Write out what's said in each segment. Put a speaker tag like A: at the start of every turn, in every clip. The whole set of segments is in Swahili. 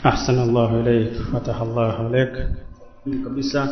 A: ahsana llahu ilaik fataha llahu alaik kabisa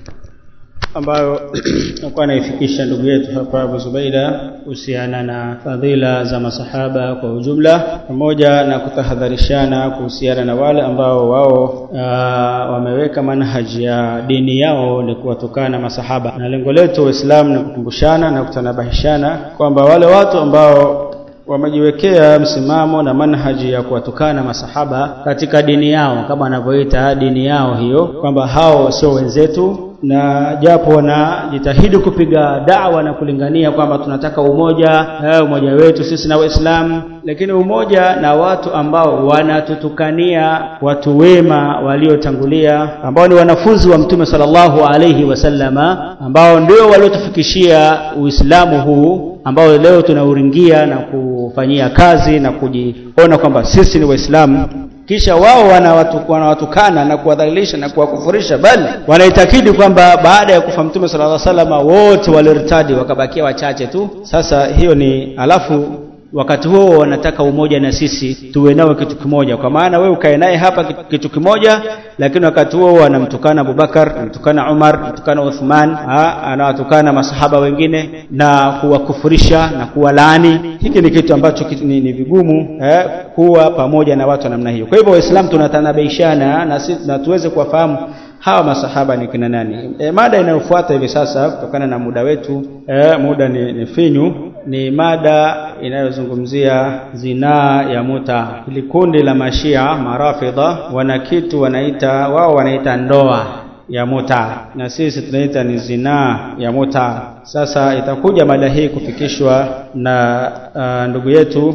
A: ambayo nakuwa anaifikisha ndugu yetu hapa Abu Zubaida kuhusiana na fadhila za masahaba kwa ujumla, pamoja na kutahadharishana kuhusiana na wale ambao wao wameweka manhaji ya dini yao ni kuwatukana masahaba, na lengo letu Waislamu ni kukumbushana na kutanabahishana kwamba wale watu ambao wamejiwekea msimamo na manhaji ya kuwatukana masahaba katika dini yao kama wanavyoita dini yao hiyo, kwamba hao sio wenzetu na japo wanajitahidi kupiga dawa na kulingania kwamba tunataka umoja eh, umoja wetu sisi na Waislamu, lakini umoja na watu ambao wanatutukania watu wema waliotangulia ambao ni wanafunzi wa Mtume sallallahu alaihi wasallama ambao ndio waliotufikishia Uislamu huu ambao leo tunauringia na kufanyia kazi na kujiona kwamba sisi ni Waislamu kisha wao wanawatukana na kuwadhalilisha na kuwakufurisha, bali wanaitakidi kwamba baada ya kufa Mtume sallallahu alaihi wasallam wote walirtadi wakabakia wachache tu. Sasa hiyo ni alafu wakati huo wanataka umoja na sisi tuwe nao kitu kimoja, kwa maana wewe ukae naye hapa kitu kimoja, lakini wakati huo wanamtukana Abubakar, anamtukana Umar, anamtukana Uthman, anawatukana masahaba wengine na kuwakufurisha na kuwalaani. Hiki ni kitu ambacho ni, ni vigumu eh, kuwa pamoja na watu wa namna hiyo. Kwa hivyo Waislamu tunatanabaishana na, na tuweze kuwafahamu hawa masahaba ni kina nani. E, mada inayofuata hivi sasa kutokana na muda wetu e, muda ni, ni finyu, ni mada inayozungumzia zinaa ya muta. Hili kundi la mashia marafidha wana kitu wanaita wao wanaita ndoa ya muta na sisi tunaita ni zinaa ya muta. Sasa itakuja mada hii kufikishwa na uh, ndugu yetu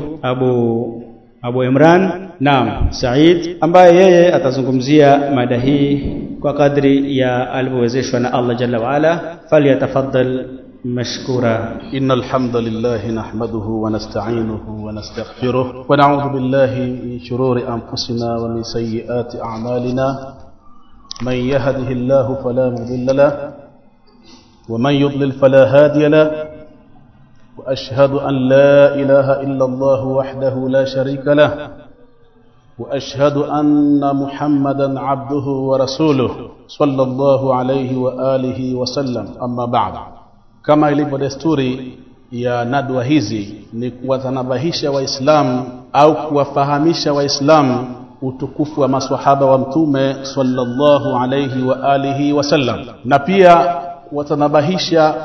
A: Abu Abu Imran naam Said ambaye yeye atazungumzia mada hii kwa kadri ya alivyowezeshwa na Allah jalla waala, falyatafaddal mashkura.
B: إن الحمد لله نحمده ونستعينه ونستغفره ونعوذ بالله من شرور أنفسنا ومن سيئات أعمالنا من يهده الله فلا مضل له ومن يضلل فلا هادي له وأشهد أن لا إله إلا الله وحده لا شريك له وأشهد أن محمدا عبده ورسوله صلى الله عليه وآله وسلم أما بعد kama ilivyo desturi ya nadwa hizi ni kuwatanabahisha waislamu au kuwafahamisha waislamu utukufu wa maswahaba wa mtume sallallahu alayhi wa alihi wasallam na pia kuwatanabahisha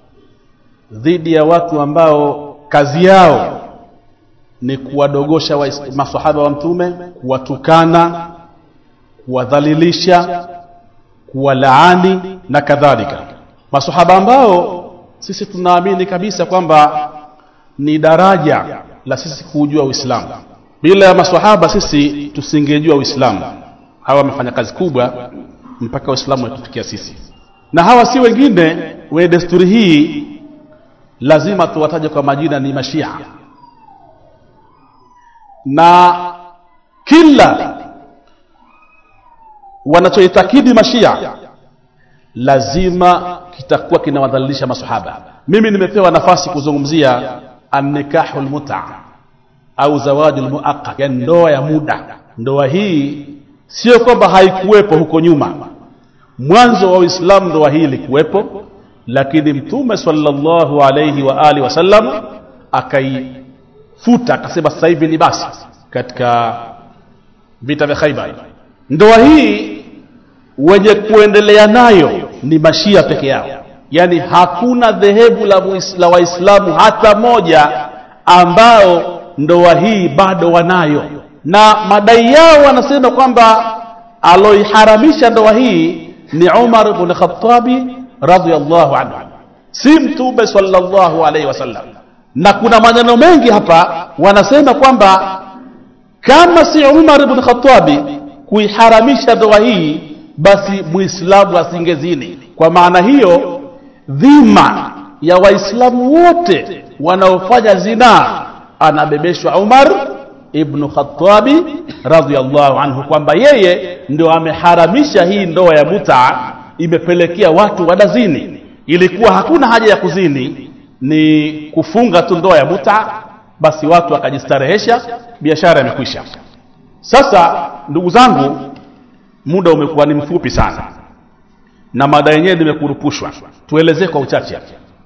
B: dhidi ya watu ambao kazi yao ni kuwadogosha wa maswahaba wa mtume kuwatukana kuwadhalilisha kuwalaani na kadhalika maswahaba ambao sisi tunaamini kabisa kwamba ni daraja la sisi kuujua Uislamu. Bila ya maswahaba sisi tusingejua Uislamu. Hawa wamefanya kazi kubwa mpaka Uislamu wetufikia sisi, na hawa si wengine wenye desturi hii, lazima tuwataje kwa majina, ni Mashia na kila wanachoitakidi Mashia lazima kitakuwa kinawadhalilisha masahaba. Mimi nimepewa nafasi kuzungumzia annikahu lmuta au zawadi lmuaqqat, yani ndoa ya muda. Ndoa hii sio kwamba haikuwepo huko nyuma, mwanzo wa Uislamu ndoa hii ilikuwepo, lakini Mtume sallallahu alayhi wa alihi wasallam akaifuta, akasema sasa hivi ni basi, katika vita vya Khaibar. Ndoa hii wenye kuendelea nayo ni mashia peke yao, yaani hakuna dhehebu la, la Waislamu hata moja ambao ndoa hii bado wanayo, na madai yao wanasema kwamba aloiharamisha ndoa hii ni Umar ibn Khattabi radhiyallahu anhu, si Mtume sallallahu alaihi wasallam. Na kuna maneno mengi hapa wanasema kwamba kama si Umar ibn Khattabi kuiharamisha ndoa hii basi muislamu asingezini. Kwa maana hiyo, dhima ya waislamu wote wanaofanya zinaa anabebeshwa Umar ibnu Khattabi radhiallahu anhu, kwamba yeye ndio ameharamisha hii ndoa ya mutaa, imepelekea watu wanazini. Ilikuwa hakuna haja ya kuzini, ni kufunga tu ndoa ya mutaa, basi watu wakajistarehesha, biashara imekwisha. sasa ndugu zangu muda umekuwa ni mfupi sana na mada yenyewe nimekurupushwa tuelezee kwa uchache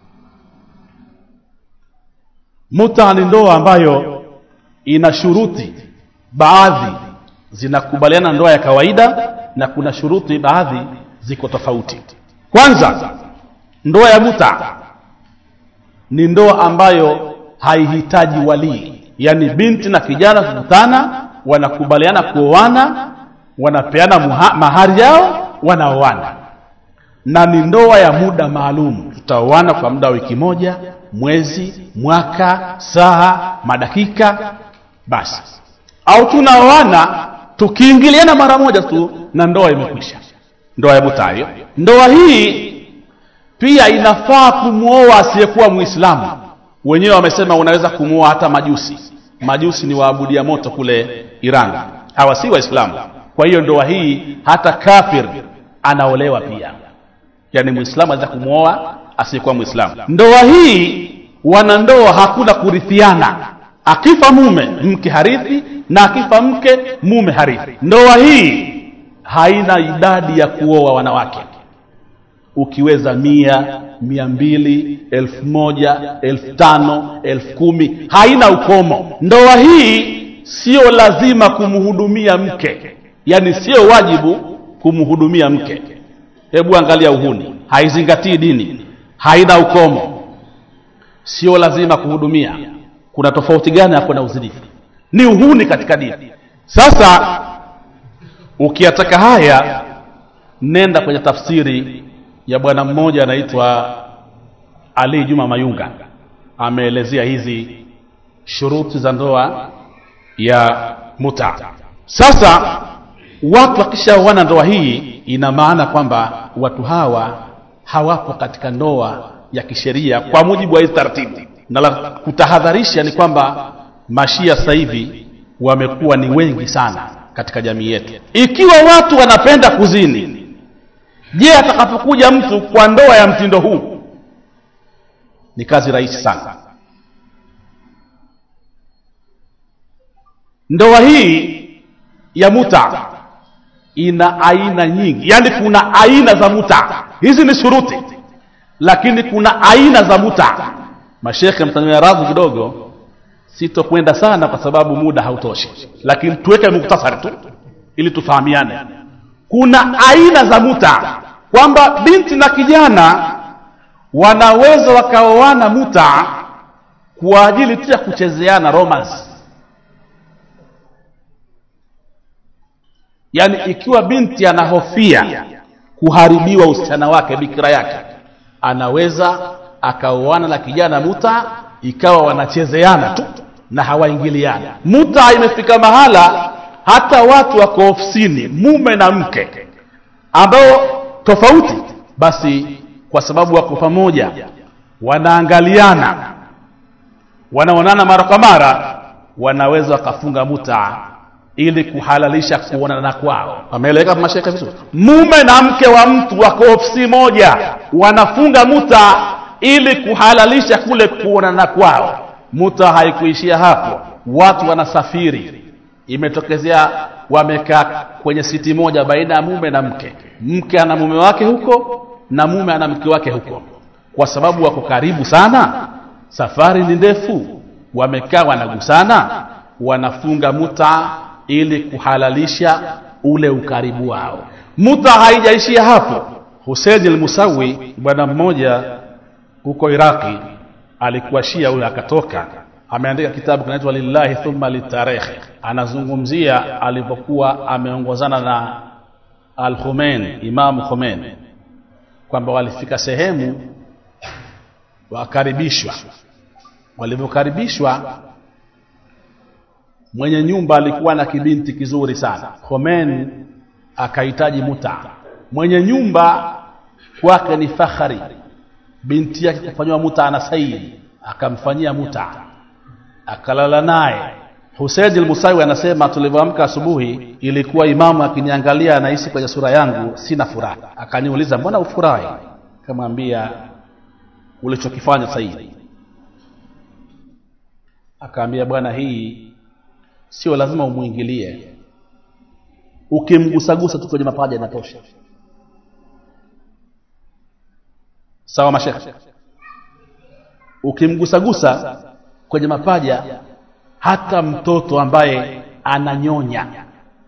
B: muta ni ndoa ambayo ina shuruti baadhi zinakubaliana ndoa ya kawaida na kuna shuruti baadhi ziko tofauti kwanza ndoa ya muta ni ndoa ambayo haihitaji walii yaani binti na kijana kukutana wanakubaliana kuoana wanapeana muha, mahari yao wanaoana na ni ndoa ya muda maalum tutaoana kwa muda wa wiki moja mwezi mwaka saa madakika basi au tunaoana tukiingiliana mara moja tu na ndoa imekwisha ndoa ya mutayo ndoa hii pia inafaa kumwoa asiyekuwa mwislamu wenyewe wamesema unaweza kumwoa hata majusi majusi ni waabudia moto kule iran hawa si waislamu kwa hiyo ndoa hii hata kafir anaolewa pia yaani mwislamu anaweza kumwoa asiyekuwa mwislamu ndoa hii wanandoa hakuna kurithiana akifa mume mke harithi na akifa mke mume harithi ndoa hii haina idadi ya kuoa wanawake ukiweza mia mia mbili elfu moja elfu tano elfu kumi haina ukomo ndoa hii sio lazima kumhudumia mke yaani sio wajibu kumhudumia mke hebu angalia uhuni haizingatii dini haina ukomo sio lazima kuhudumia kuna tofauti gani hapo na uzinifu ni uhuni katika dini sasa ukiyataka haya nenda kwenye tafsiri ya bwana mmoja anaitwa ali juma mayunga ameelezea hizi shuruti za ndoa ya muta sasa watu wakishaoana ndoa hii ina maana kwamba watu hawa hawapo katika ndoa ya kisheria kwa mujibu wa hizi taratibu na la kutahadharisha ni kwamba mashia sasa hivi wamekuwa ni wengi sana katika jamii yetu ikiwa watu wanapenda kuzini je atakapokuja mtu kwa ndoa ya mtindo huu ni kazi rahisi sana ndoa hii ya muta ina aina nyingi yaani kuna aina za muta hizi ni shuruti lakini kuna aina za muta mashekhe mtania radhi kidogo sitokwenda sana kwa sababu muda hautoshi lakini tuweke muktasari tu ili tufahamiane kuna aina za muta kwamba binti na kijana wanaweza wakaoana muta kwa ajili tu ya kuchezeana romance yaani ikiwa binti anahofia kuharibiwa usichana wake bikira yake anaweza akaoana na kijana muta ikawa wanachezeana tu na hawaingiliana muta imefika mahala hata watu wako ofisini mume na mke ambao tofauti basi kwa sababu wako pamoja wanaangaliana wanaonana mara kwa mara wanaweza wakafunga muta ili kuhalalisha kuonana kwao ameeleweka mashaka vizuri mume na mke wa mtu wako ofisi moja wanafunga muta ili kuhalalisha kule kuonana kwao muta haikuishia hapo watu wanasafiri imetokezea wamekaa kwenye siti moja baina ya mume na mke mke ana mume wake huko na mume ana mke wake huko kwa sababu wako karibu sana safari ni ndefu wamekaa wanagusana wanafunga muta ili kuhalalisha ule ukaribu wao muta haijaishia hapo husein almusawi bwana mmoja huko iraqi alikuwa shia huyo akatoka ameandika kitabu kinaitwa lillahi thumma litarekhe anazungumzia alipokuwa ameongozana na al Khomeini Imam Khomeini kwamba walifika sehemu wakaribishwa walivyokaribishwa mwenye nyumba alikuwa na kibinti kizuri sana Khomeini akahitaji muta mwenye nyumba kwake ni fakhari binti yake kufanyiwa muta ana saidi akamfanyia muta akalala naye Husein al-Musawi anasema tulivyoamka asubuhi ilikuwa imamu akiniangalia anahisi kwenye sura yangu sina furaha akaniuliza mbona ufurahi kamwambia ulichokifanya saidi akaambia bwana hii sio lazima umwingilie ukimgusagusa tu kwenye mapaja inatosha sawa mashekhe ukimgusagusa kwenye mapaja hata mtoto ambaye ananyonya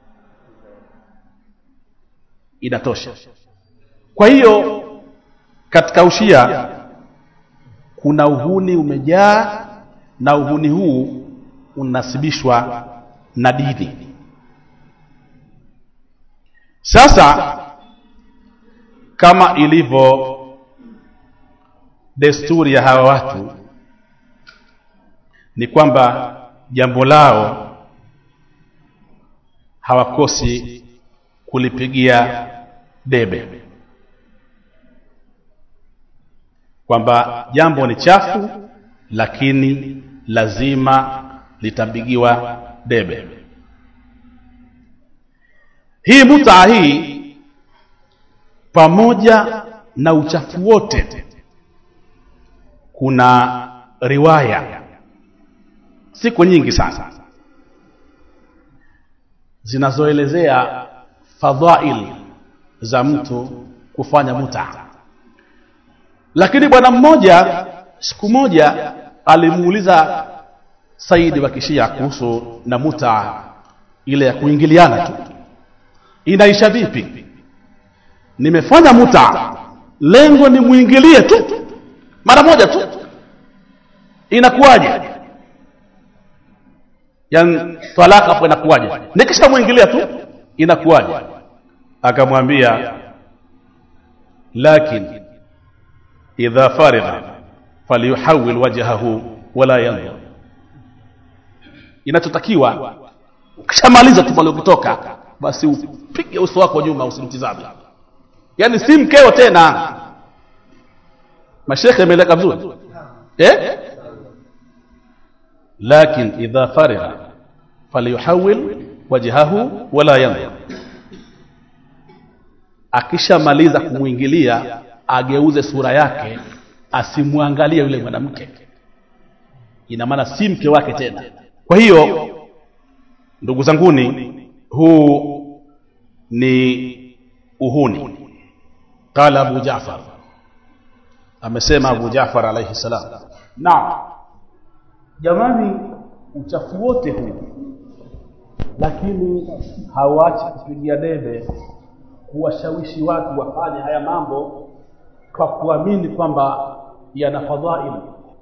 B: inatosha kwa hiyo katika ushia kuna uhuni umejaa na uhuni huu unasibishwa na dini sasa kama ilivyo desturi ya hawa watu ni kwamba jambo lao hawakosi kulipigia debe kwamba jambo ni chafu lakini lazima litapigiwa debe hii mutaa hii pamoja na uchafu wote kuna riwaya siku nyingi sana zinazoelezea fadhail za mtu kufanya muta lakini bwana mmoja siku moja alimuuliza saidi wa kishia kuhusu na muta ile ya kuingiliana tu inaisha vipi nimefanya muta lengo ni muingilie tu mara moja tu inakuwaje yani talaka hapo inakuwaje nikishamwingilia tu inakuwaje akamwambia lakin idha farigha falyuhawil wajhahu wala yanzur inachotakiwa ukishamaliza tu pale ukitoka basi upige uso wako nyuma usimtizame yani si mkeo tena mashekhe ameeleka vizuri eh lakin idha farigha falyuhawil wajhahu wala yanzur akishamaliza kumwingilia ageuze sura yake asimwangalie yule mwanamke ina maana si mke wake tena kwa hiyo ndugu zanguni huu ni uhuni qala abu jafar amesema abu jafar alaihi salam naam jamani uchafu wote huu lakini hauachi kupigia debe kuwashawishi watu wafanye haya mambo kwa kuamini kwamba yana fadhail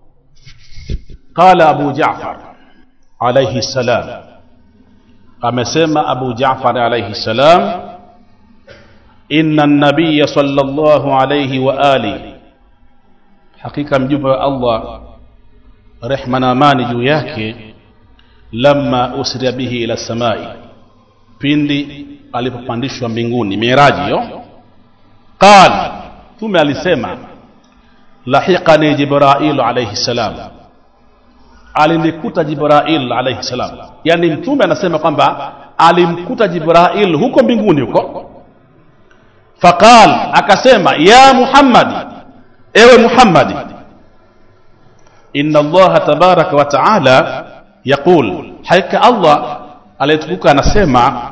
B: qala abu jafar alaihi salam amesema abu jafar alaihi salam inna nabiya sallallahu alaihi wa alihi hakika mjumbe wa allah rehma na amani juu yake lamma usria bihi ila samai pindi alipopandishwa mbinguni miraji hiyo qal mtume alisema lahiqani jibrailu alaihi salam alinikuta jibrail alaihi salam yani mtume anasema kwamba alimkuta jibrail huko mbinguni huko faqal akasema ya muhammadi ewe muhammadi inna allaha tabaraka wa taala yaqul hakika allah aliyetukuka anasema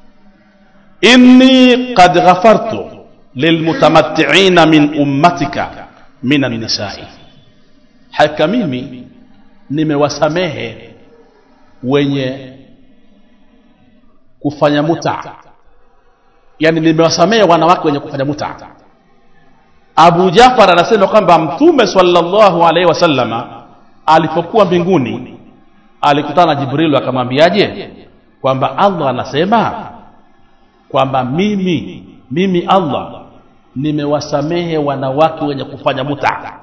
B: inni qad ghafartu lilmutamattiina min ummatika min annisai hakika mimi nimewasamehe wenye kufanya muta yani nimewasamehe wanawake wenye kufanya muta abu jafar anasema kwamba mtume sallallahu alaihi wasallama alipokuwa mbinguni alikutana na jibrilu akamwambiaje kwamba allah anasema kwamba mimi mimi allah nimewasamehe wanawake wenye kufanya muta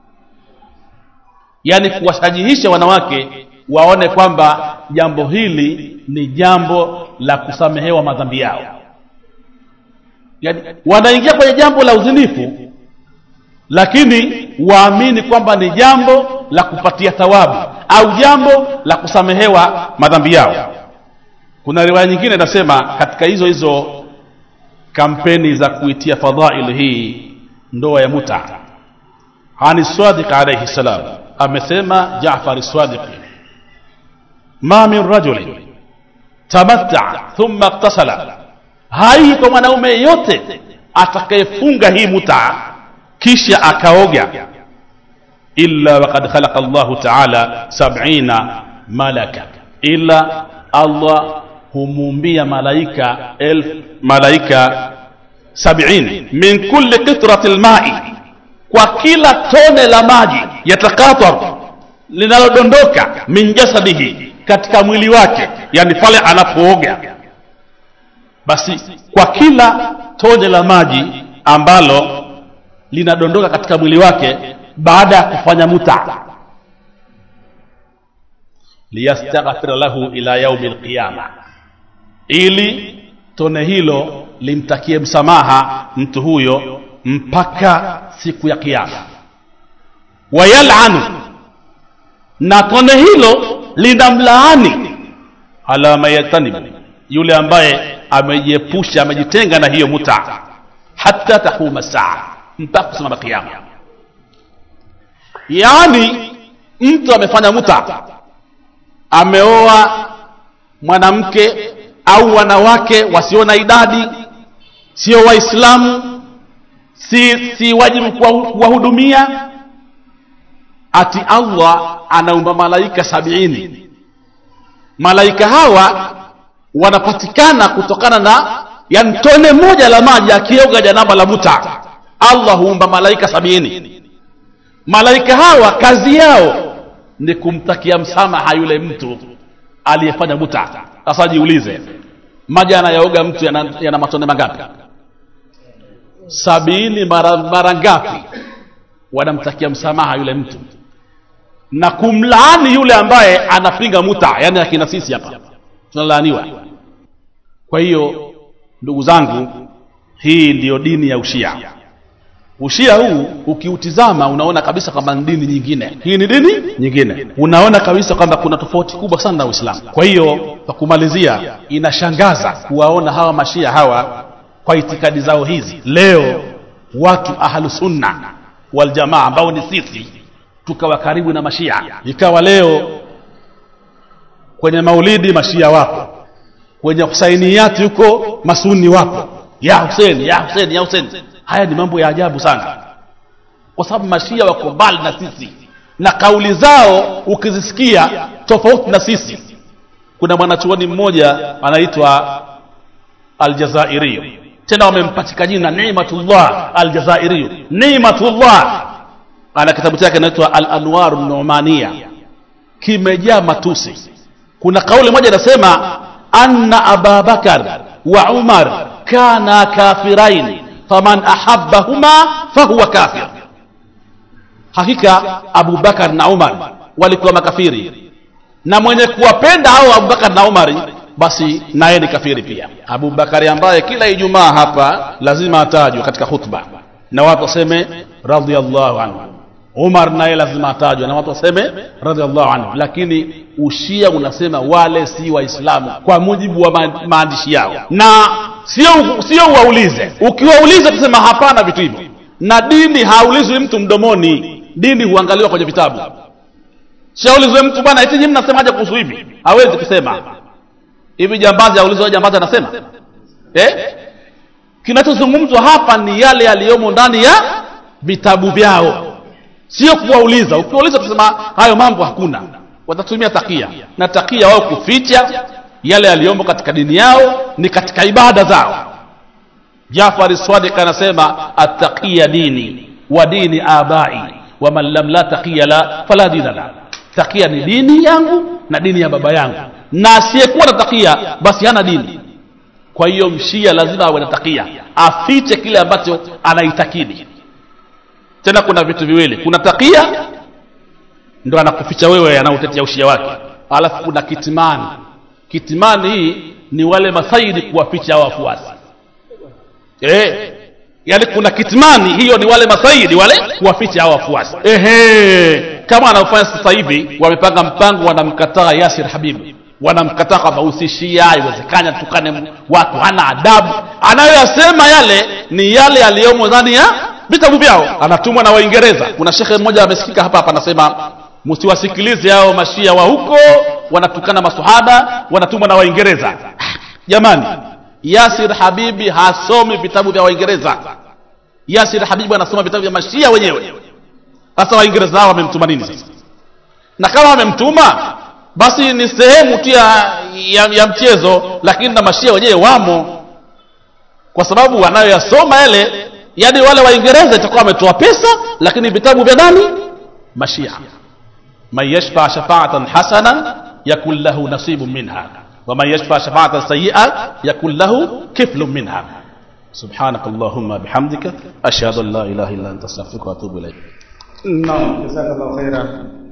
B: yaani kuwashajihisha wanawake waone kwamba jambo hili ni jambo la kusamehewa madhambi yao yaani wanaingia kwenye jambo la uzinifu lakini waamini kwamba ni jambo la kupatia thawabu au jambo la kusamehewa madhambi yao kuna riwaya nyingine inasema katika hizo hizo kampeni za kuitia fadhail hii ndoa ya muta ani sadiq alayhi salam amesema jafar sadiqi ma min rajulin tamatta thumma iktasala hai kwa mwanaume yeyote atakayefunga hii mutaa kisha akaoga illa wakad khalaqa llahu taala sabina malaka ila allah humuumbia malaika elf malaika sabini min kulli qitrati lmai kwa kila tone la maji yatakatar linalodondoka min jasadihi katika mwili wake yani pale anapooga basi kwa kila tone la maji ambalo linadondoka katika mwili wake baada ya kufanya muta liyastaghfira lahu ila yaumi lqiyama ili tone hilo limtakie msamaha mtu huyo mpaka siku ya kiyama wayalanu na tone hilo linamlaani ala mayatanibu yule ambaye amejiepusha amejitenga na hiyo muta hata taquma saa mpaka kusimama kiyama yaani mtu amefanya muta ameoa mwanamke au wanawake wasio na idadi sio waislamu si, si wajibu kuwahudumia ati allah anaumba malaika sabiini malaika hawa wanapatikana kutokana na yani tone moja la maji akioga janaba la muta allah huumba malaika sabiini malaika hawa kazi yao ni kumtakia msamaha yule mtu aliyefanya muta sasa jiulize maji anayooga mtu yana, yana matone mangapi sabini mara, mara ngapi wanamtakia msamaha yule mtu na kumlaani yule ambaye anapinga muta yani akina sisi hapa tunalaaniwa kwa hiyo ndugu zangu hii ndiyo dini ya ushia ushia huu ukiutizama unaona kabisa kwamba ni dini nyingine hii ni dini nyingine unaona kabisa kwamba kuna tofauti kubwa sana na uislamu kwa hiyo kwa kumalizia inashangaza kuwaona hawa mashia hawa kwa itikadi zao hizi leo watu ahlusunna waljamaa ambao ni sisi tukawa karibu na mashia ikawa leo kwenye maulidi mashia wapo kwenye husainiyati huko masuni wapo ya huseni ya huseni ya huseni haya ni mambo ya ajabu sana kwa sababu mashia wako mbali na sisi na kauli zao ukizisikia tofauti na sisi kuna mwanachuoni mmoja anaitwa aljazairiyo tena wamempatika jina nimatullah aljazairiyo nimatullah ana kitabu chake inaitwa alanwaru numania kimejaa matusi kuna kauli moja inasema anna ababakar wa umar kana kafiraini faman ahabbahuma fahuwa kafir hakika abubakar na umar walikuwa makafiri na mwenye kuwapenda hao abubakar na umari basi naye ni kafiri pia abubakari ambaye kila ijumaa hapa lazima atajwe katika khutba na watu waseme radiallahu anhu umar naye lazima atajwe na watu waseme radiallahu anhu lakini ushia unasema wale si waislamu kwa mujibu wa ma- maandishi yao na sio sio uwaulize ukiwauliza tusema hapana vitu hivyo na dini haulizwi mtu mdomoni dini huangaliwa kwenye vitabu shaulizwe mtu bwana eti nyinyi mnasemaje kuhusu hivi hawezi kusema hivi jambazi aulizwa jambazi anasema eh? kinachozungumzwa hapa ni yale yaliyomo ndani ya vitabu vyao sio kuwauliza ukiwauliza kusema hayo mambo hakuna watatumia takia na takia wao kuficha yale yaliyomo katika dini yao ni katika ibada zao jafari swadik anasema attaqiya dini wa dini abai waman lam la taqiya la fala dina la takia ni dini yangu na dini ya baba yangu na asiyekuwa na takia basi hana dini kwa hiyo mshia lazima awe na takia afiche kile ambacho anaitakidi tena kuna vitu viwili kuna takia ndo anakuficha wewe anautetea ushia wake alafu kuna kitimani kitimani hii ni wale masaidi kuwaficha hao wafuasi eh yaani kuna kitmani hiyo ni wale masaidi wale kuwaficha hao wafuasi ehe kama anaofanya sasa hivi wamepanga mpango wanamkataa yasir habibu wanamkataa kwamba usishia iwezekanya tukane watu hana adabu anayoyasema yale ni yale yaliyomo ndani ya vitabu vyao anatumwa na waingereza kuna shekhe mmoja amesikika hapa hapa anasema msiwasikilize hao mashia wa huko wanatukana masahaba wanatumwa na waingereza jamani yasir habibi hasomi vitabu vya waingereza yasir habibi anasoma vitabu vya mashia wenyewe sasa waingereza hao wamemtuma nini sasa na kama wamemtuma basi ni sehemu tu ya, ya, ya mchezo lakini na mashia wenyewe wamo kwa sababu wanayoyasoma yale yani wale waingereza itakuwa wametoa pesa lakini vitabu vya nani mashia man yashfa shafaatan hasanan yakun lahu nasibun minha waman yashfa shafaatan sayia yakun lahu kiflun minha سبحانك اللهم بحمدك أشهد أن لا إله إلا أنت أستغفرك وأتوب إليك
A: Naam, jazakallahu khaira.